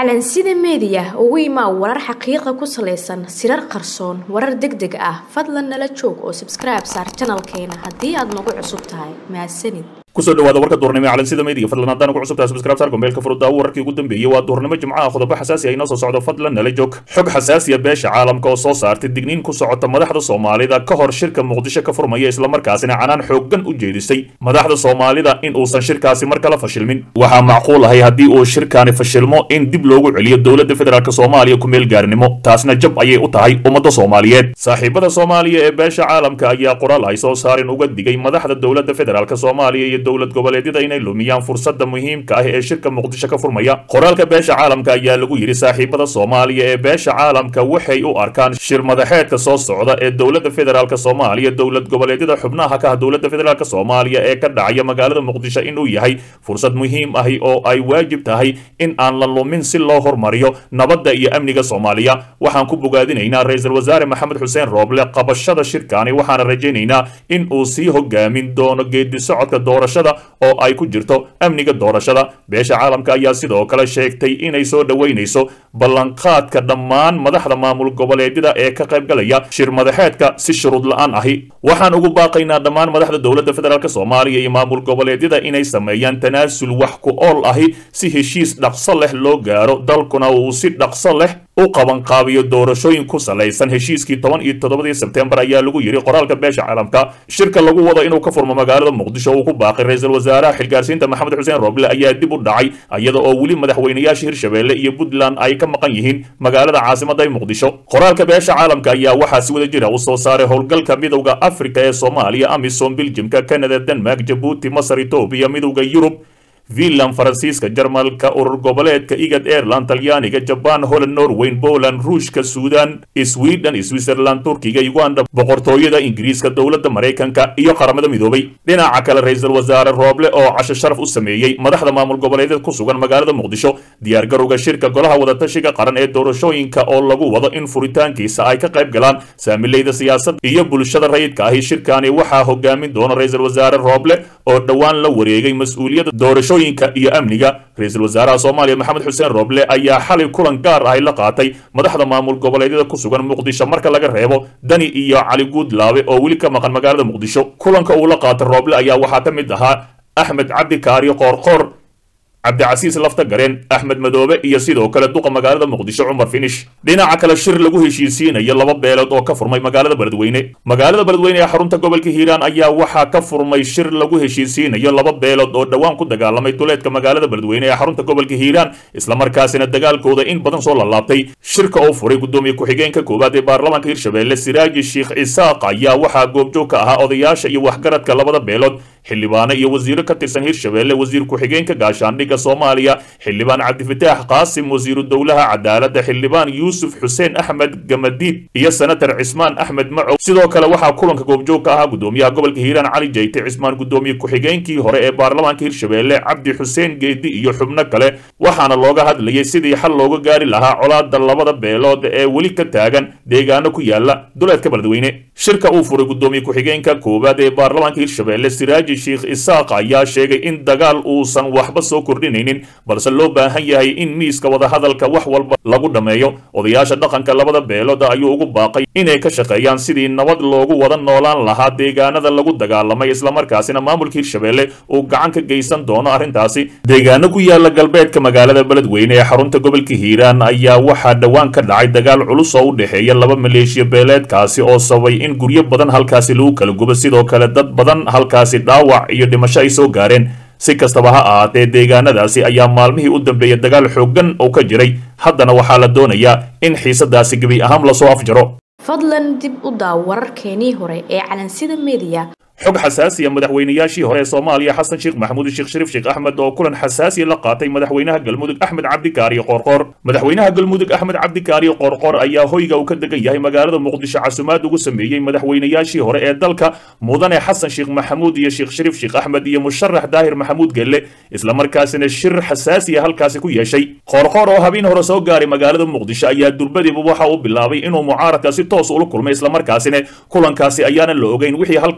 calansida meediya ugu imaa warar xaqiiqa ku salaysan sirar qarsoon warar deg deg ah fadlan nala joog oo sabskribe saar janalkeena haddii aad nagu cusub tahay mahadsanid kusoo dhawaada warka duurnimo ee calansida meediga fadlan haddaan ugu cusubtahay subscribe saar gombeelka furudaawo wararkii ugu dambeeyey waa duurnimo jimcaha qodobo xasaasi ah inoo soo socdo fadlan nala joog xog xasaasiya beesha caalamka oo soo saartay digniin ku socota madaxda soomaalida ka hor shirka muqdisho ka furmaya islamarkaasina canaan xooggan u jeedisay madaxda soomaalida in uusan shirkaasi mar kale fashilmin waxaa macquul ahay haddii uu shirkaani fashilmo in dib loogu celiyo dowladda federaalk soomaaliya ku meel gaarinimo taasna jab ayay u tahay ummadda soomaaliyeed saaxiibada soomaaliya ee beesha caalamka ayaa qoraal ay soo saareen uga digay madaxda dowladda federaalk soomaaliya iyo dowlad goboleedyada inay lumiyaan fursadda muhiimka ah ee shirka muqdisho ka furmaya qoraalka beesha caalamka ayaa lagu yidhi saaxiibada soomaaliya ee beesha caalamka waxay u arkaan shir madaxeedka soo socda ee dowladda federaalk soomaaliya dowlad goboleedyada xubnaha ka ah dowladda federaalk soomaaliya ee ka dhacaya magaalada muqdisho inuu yahay fursad muhiim ahi oo ay waajib tahay in aan la lumin si loo hormariyo nabadda iyo amniga soomaaliya waxaan ku bogaadinaynaa ra-iisul wasaare maxamed xuseen rooble qabashada shirkaani waxaana rajaynaynaa in uu sii hogaamin doono geedi socodka doorashada oo ay ku jirto amniga doorashada beesha caalamka ayaa sidoo kale sheegtay inay soo dhoweynayso ballanqaadka dhammaan madaxda maamul goboleedyada ee ka qaybgalaya shir madaxeedka si shuruud la-aan ahi waxaan ugu baaqaynaa dhammaan madaxda dowladda federaalk soomaaliya iyo maamul goboleedyada inay sameeyaan tanaasul wax ku ool ahi si heshiis dhaqso leh loo gaaro dalkuna uu si dhaqso leh u qabanqaabiyo doorashooyin ku salaysan heshiiskii toban iyo toddobadii sebtembar ayaa lagu yidhi qoraalka beesha caalamka shirka lagu wado inuu ka furmo magaalada muqdisho uu ku baaqay ra-iisul wasaaraha xilgaarsiinta maxamed xuseen roble ayaa dib u dhacay iyada oo weli madaxweynayaasha hirshabeelle iyo puntland ay ka maqan yihiin magaalada caasimada muqdisho qoraalka beesha caalamka ayaa waxaa si wada jira u soo saaray howlgalka midowda afrika ee soomaaliya amisom biljimka canada denmark jabuuti masar etoobiya midowda yurub finland faransiiska jarmalka urur goboleedka igad airland talyaaniga jaban holland norweyn poland ruushka suudan sweden switzerland turkiga uganda boqortooyada ingiriiska dowladda maraykanka iyo qaramada midoobay dhinaca kale ra-iisul wasaare rooble oo casho sharaf u sameeyey madaxda maamul goboleedyada ku sugan magaalada muqdisho diyaargarowga shirka golaha wadatashiga qaran ee doorashooyinka oo lagu wado in furitaankiisa ay ka qayb galaan saamileyda siyaasadda iyo bulshada rayidka ahi shirkaani waxaa hogaamin doona ra-iisul wasaare rooble oo dhowaan la wareegay mas-uuliyadda doorasho iyo amniga ra-iisul wasaaraha soomaaliya maxamed xuseen rooble ayaa xalay kulan gaar ahi la qaatay madaxda maamul goboleedyada ku sugan muqdisho marka laga reebo dani iyo cali guudlaabe oo weli ka maqan magaalada muqdisho kulanka uu la qaatay rooble ayaa waxaa ka mid ahaa axmed cabdi kaariyo qoorqoor cabdicasiis lafta gareen axmed madoobe iyo sidoo kale duqa magaalada muqdisho cumar finish dhinaca kale shir lagu heshiisiinayo laba beelood oo ka furmay magaalada beledweyne magaalada beledweyne ee xarunta gobolka hiiraan ayaa waxaa ka furmay shir lagu heshiisiinayo laba beelood oo dhowaan ku dagaalamay duleedka magaalada beledweyne ee xarunta gobolka hiiraan islamarkaasina dagaalkooda in badan soo lalaabtay shirka oo furay gudoomiye ku-xigeenka koowaad ee baarlamaanka hirshabeelle siraaji sheikh isaaq ayaa waxaa goobjoog ka ahaa odayaasha iyo waxgaradka labada beelood xildhibaano iyo wasiiro ka tirsan hirshabeelle wasiir ku-xigeenka gaashaandhigga soomaaliya xildhibaan cabdifataax qaasim wasiiru dowlaha cadaaladda xildhibaan yuusuf xuseen axmed gamadiid iyo senatar cismaan axmed macow sidoo kale waxaa kulanka goobjoog ka ahaa gudoomiyaha gobolka hiiraan cali jayte cismaan gudoomiye ku-xigeenkii hore ee baarlamaanka hirshabeelle cabdi xuseen geedi iyo xubno kale waxaana looga hadlayay sidii xal looga gaari lahaa colaada labada beelood ee weli ka taagan deegaano ku yaala duleedka beledweyne shirka uu furay gudoomiye ku-xigeenka koowaad ee baarlamaanka hirshabeelle siraaji sheikh isaaq ayaa sheegay in dagaal uusan waxba soo kordhinaynin balse loo baahan yahay in miiska wadahadalka wax walba lagu dhammeeyo odayaasha dhaqanka labada beelooda ayuu ugu baaqay inay ka shaqeeyaan sidii nabad loogu wada noolaan lahaa deegaanada lagu dagaalamay islamarkaasina maamulka hirshabeelle uu gacan ka geysan doono arrintaasi deegaano ku yaala galbeedka magaalada beledweyne ee xarunta gobolka hiiraan ayaa waxaa dhowaan ka dhacay dagaal culus oo u dhexeeya laba maleeshiya beeleedkaasi oo sababay in guryo badan halkaasi lagu kala gubo sidoo kale dad badan halkaasi dhaawac iyo dhimasho ay soo gaareen si kastaba ha ahaatee deegaanadaasi ayaa maalmihii u dambeeyay dagaal xooggan oo ka jiray haddana waxaa la doonayaa in xiisadaasi gebi ahaan lasoo afjaro fadlan dib u daaw wararkeenii hore ee calansida meediya xog xasaasiya madaxweynayaashii hore ee soomaaliya xasan sheekh maxamuud sheekh shariif sheekh axmed oo kulan xasaasiya la qaatay madaxweynaha galmudug axmed cabdikaariyo qoorqoor madaxweynaha galmudug axmed cabdikaariyo qoorqoor ayaa hoyga uu ka degan yahay magaalada muqdisho casumaad ugu sameeyey madaxweynayaashii hore ee dalka mudane xasan sheekh maxamuud iyo sheekh shariif sheekh axmed iyo musharax daahir maxamuud gelle islamarkaasina shir xasaasiya halkaasi ku yeeshay qoorqoor oo habeen hore soo gaaray magaalada muqdisho ayaa durbadiiba waxa uu bilaabay inuu mucaaradka si toos ula kulmay islamarkaasina kulankaasi ayaana la ogeyn wixii halkaasi ee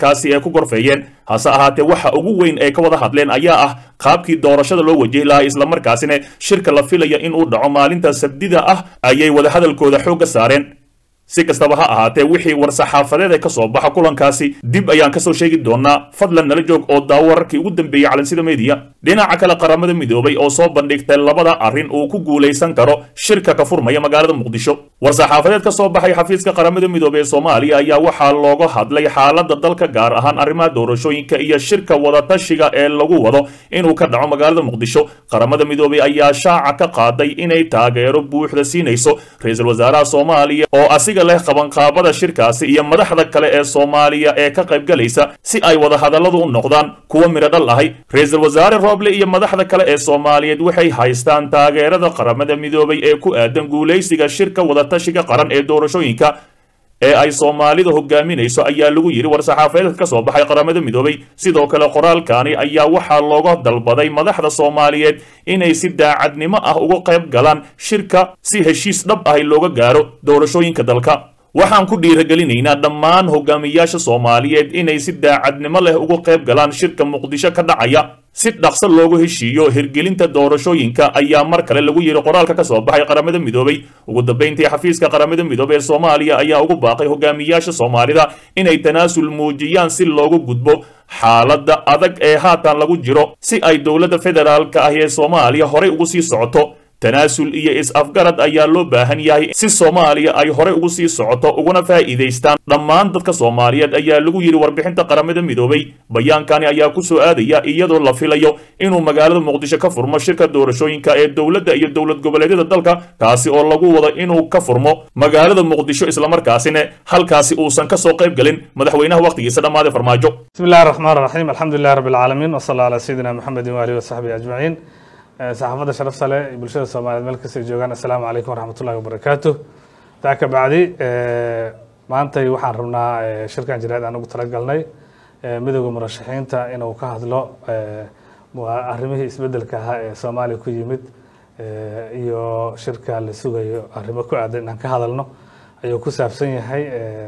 ku gorfeeyeen hase ahaatee waxa ugu weyn ay ka wada hadleen ayaa ah qaabkii doorashada loo wajihi lahaa islamarkaasina shirka la filaya in uu dhaco maalinta sabdida ah ayay wadahadalkooda xoogga saareen si kastaba ha ahaatee wixii war-saxaafadeed ee ka soo baxa kulankaasi dib ayaan kasoo sheegi doonaa fadlan nala joog oo daawo wararkii ugu dambeeyey calansida meediya dhinaca kale qaramada midoobay oo soo bandhigtay labada arrin uu ku guulaysan karo shirka ka furmaya magaalada muqdisho war-saxaafadeed ka soo baxay xafiiska qaramada midoobey ee soomaaliya ayaa waxaa looga hadlay xaaladda dalka gaar ahaan arrimaha doorashooyinka iyo shirka wadatashiga ee lagu wado inuu ka dhaco magaalada muqdisho qaramada midoobey ayaa shaaca ka qaaday inay taageero buuxda siinayso ra-iisul wasaaraha soomaaliya oo asiga leh qabanqaabada shirkaasi iyo madaxda kale ee soomaaliya ee ka qaybgalaysa si ay wadahadalladu u noqdaan kuwa midho dhal ahay ra-iisul wasaare rooble iyo madaxda kale ee soomaaliyeed waxay haystaan taageerada qaramada midoobay ee ku aadan guulaysiga shirka wadatashiga qaran ee doorashooyinka ee ay soomaalida hogaaminayso ayaa lagu yidhi war-saxaafadeedka ka soo baxay qaramada midoobay sidoo kale qoraalkani ayaa waxaa looga dalbaday madaxda soomaaliyeed inay si daacadnimo ah uga qayb galaan shirka si heshiis dhab ahi looga gaaro doorashooyinka dalka waxaan ku dhiiragelinaynaa dhammaan hogaamiyaasha soomaaliyeed inay si daacadnimo leh uga qayb galaan shirka muqdisho ka dhacaya si dhaqso loogu heshiiyo hirgelinta doorashooyinka ayaa mar kale lagu yidhi qoraalka ka soo baxay qaramada midoobay ugu dambayntii xafiiska qaramada midoobey ee soomaaliya ayaa ugu baaqay hogaamiyaasha soomaalida inay tanaasul muujiyaan si loogu gudbo xaaladda adag ee haatan lagu jiro si ay dowladda federaalka ah ee soomaaliya horey ugu sii socoto tanaasul iyo is-afgarad ayaa loo baahan yahay si soomaaliya ay horey ugu sii socoto uguna faa'iidaystaan dhammaan dadka soomaaliyeed ayaa lagu yidhi warbixinta qaramada midoobay bayaankani ayaa ku soo aadaya iyadoo la filayo inuu magaalada muqdisho ka furmo shirka doorashooyinka ee dowladda iyo dowlad goboleedyada dalka kaasi oo lagu wado inuu ka furmo magaalada muqdisho islamarkaasina halkaasi uusan kasoo qayb galin madaxweynaha wakhtigiisa dhammaaday farmaajo bismi illahi raxmaan raxiim alxamdulilahi rabbi alcaalamiin wasala calaa sayidina maxamedin waalihi wasaxbihi ajmaciin saxaafadda sharafta leh iyo bulshada soomaaliyeed meel kastay joogaan assalaamu calaykum waraxmat ullahi wabarakaatu taa ka bacdi maantay waxaan rabnaa shirkan jireed aan ugu talagalnay midooda murashaxiinta inuu ka hadlo arrimihii isbedelka ahaa ee soomaaliya ku yimid iyo shirka la sugayo arrimo ku aadan inaan ka hadalno ayuu ku saabsan yahay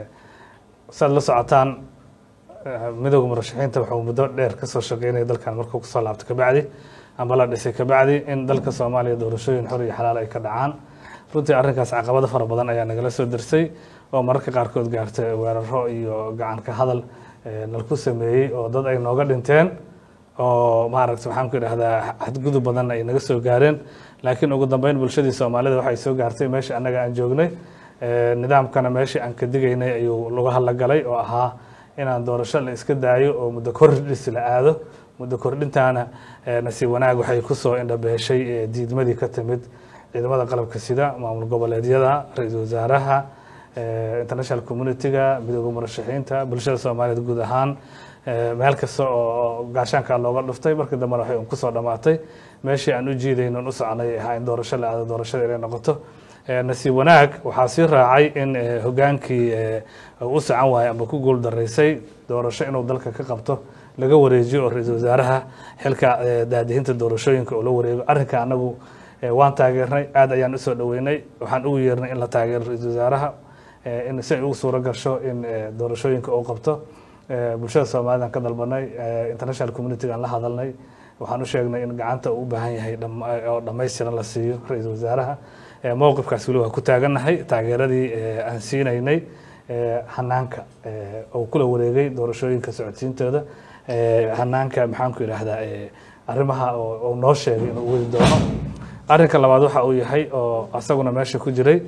saad la socotaan midooda murashaxiinta wuxuu muddo dheer kasoo shaqeynaya dalkan markuu kusoo laabto kabacdi amba la dhisay kabacdi in dalka soomaaliya doorashooyin xor iyo xalaal ay ka dhacaan runtii arrinkaas caqabado fara badan ayaa nagala soo dersay oo mararka qaarkood gaartay weeraro iyo gacan ka hadal nalku sameeyey oo dad ay nooga dhinteen oo maaragta waxaan ku idhahdaa xadgudub badanna ay naga soo gaareen laakiin ugu dambeyn bulshadii soomaalida waxay soo gaartay meeshii annaga aan joognay nidaamkana meeshii aan ka digaynay ayuu laga hadlagalay oo ahaa inaan doorasho la iska daayo oo muddo kordhis la aado muddo kordhintaana nasiib wanaag waxay kusoo indhabeeshay diidmadii ka timid ciidamada qalabka sida maamul goboleedyada ra-iisul wasaaraha international community-ga midooda murashaxiinta bulshada soomaaliyeed guud ahaan meel kasta oo gaashaanka looga dhuftay markii dambena waxay un kusoo dhammaatay meeshii aan u jiidaynon u soconay ahaa in doorasho la aado doorashada inay noqoto nasiib wanaag waxaa sii raacay in hogaankii u socon waayay amba ku guul daraysay doorasho inuu dalka ka qabto laga wareejiyo oo ra-iisul wasaaraha xilka daadihinta doorashooyinka oo la wareego arrinka anagu waan taageernay aad ayaan usoo dhaweynay waxaan ugu yeernay in la taageero ra-iisul wasaaraha in si ay ugu suuro gasho in doorashooyinka uu qabto bulshada soomaaliyad ka dalbanay international community aan la hadalnay waxaan u sheegnay in gacanta uu u baahan yahay oo dhammaystiran la siiyo ra-iisul wasaaraha mowqifkaas weli waa ku taagannahay taageeradii aan siinaynay hanaanka oo kula wareegay doorashooyinka socodsiintooda hanaanka maxaan ku idhaahdaa arrimaha oo noo sheegay inuu wadi doono arrinka labaad waxa uu yahay oo asaguna meesha ku jiray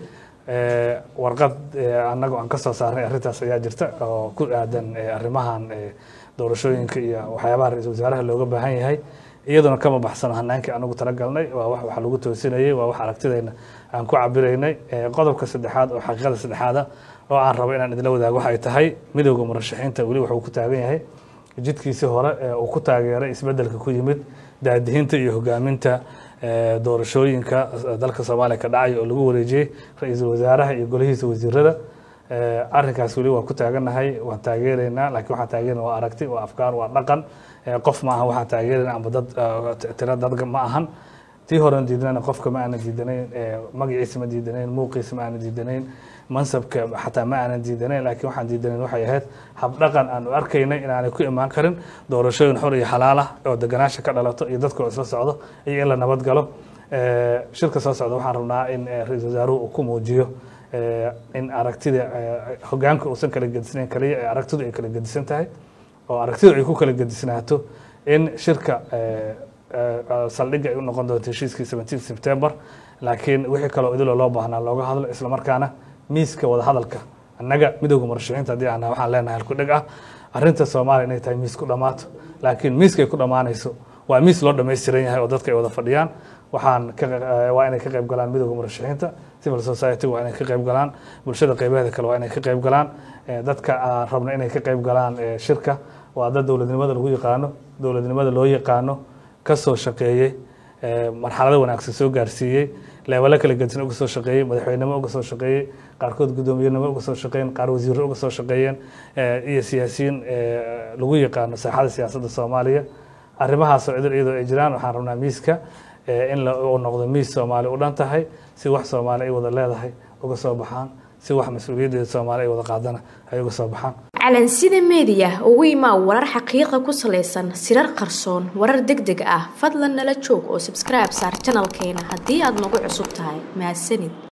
warqad annagu aan ka soo saarnay arrintaas ayaa jirta oo ku aadan arrimahan doorashooyinka iyo waxyaabaha ra-iisul wasaaraha looga baahan yahay iyaduna kama baxsano hanaankii anugu talagalnay waa wax wax lagu toosinayay waa wax aragtidayna aan ku cabiraynay qodobka saddexaad oo xaqiiqada saddexaada oo aan rabo inaan idinla wadaago waxay tahay midowda murashaxiinta weli wuxuu ku taagan yahay jidkiisii hore ee uu ku taageeray isbedelka ku yimid daadihinta iyo hogaaminta doorashooyinka dalka soomaaliya ka dhacay oo lagu wareejiyey ra-iisul wasaaraha iyo golihiisa wasiirada arrinkaas weli waa ku taagannahay waan taageeraynaa laakiin waxaan taageerana waa aragti waa afkaar waa dhaqan qof ma ahan waxaan taageerayna amba dad tira dad ma ahan tii horen diidnana qofka ma aanan diidanayn magaciisa ma diidanayn muuqiisa ma aanan diidanayn mansabka xataa ma aanan diidanayn laakiin waxaan diidanayn waxay ahayd habdhaqan aanu arkaynay inaanay ku imaan karin doorashooyin xor iyo xalaal ah oo deganaasha ka dhalato iyo dadka oo isla socdo iyo in la nabad galo shirka soo socda waxaan rabnaa in ra-iisul wasaaruhu uu ku muujiyo in aragtida hogaanka uusan kala gedisnayn kaliya ee aragtidu ay kala gedisan tahay oo aragtidu ay ku kala gedisnaato in shirka saldhigga ay u noqon doonto heshiiskii 17 September laakiin wixii kaloo idiloo loo baahnaa looga hadlo isla markaana miiska wada hadalka annaga midowga murashaxiinta haddii aan waxaan leenahay halku dhig ah arrinta Soomaaliya inay tahay miis ku dhamaato laakiin miiska ay ku dhamaanayso waa miis loo dhammaystiran yahay oo dadka ay wada fadhiyaan waxaan waa inay ka qayb galaan midowga murashaxiinta civil society waa inay ka qayb galaan bulshada qaybaheeda kale waa inay ka qayb galaan dadka aan rabno inay ka qayb galaan shirka waa dad dowladnimada lagu yaqaano dowladnimada loo yaqaano ka soo shaqeeyey marxalado wanaagsan soo gaarsiiyey leebalo kala gedisan uga soo shaqeeyey madaxweynenimo uga soo shaqeeyey qaarkood guddoomiyenimo uga soo shaqeeyeen qaar wasiirro uga soo shaqeeyeen iyo siyaasiyiin lagu yaqaano saaxada siyaasadda soomaaliya arrimahaasoo idil iyadoo ay jiraan waxaan rabnaa miiska in uu noqdo miis soomaali u dhan tahay si wax soomaali ay wada leedahay uga soo baxaan si wax mas-uuliyaddeeda soomaali ay wada qaadana ay uga soo baxaan calansida meediya ugu imaa warar xaqiiqa ku salaysan sirar qarsoon warar deg deg ah fadlan nala joog oo subscribe saar janalkeena haddii aad nagu cusub tahay mahadsanid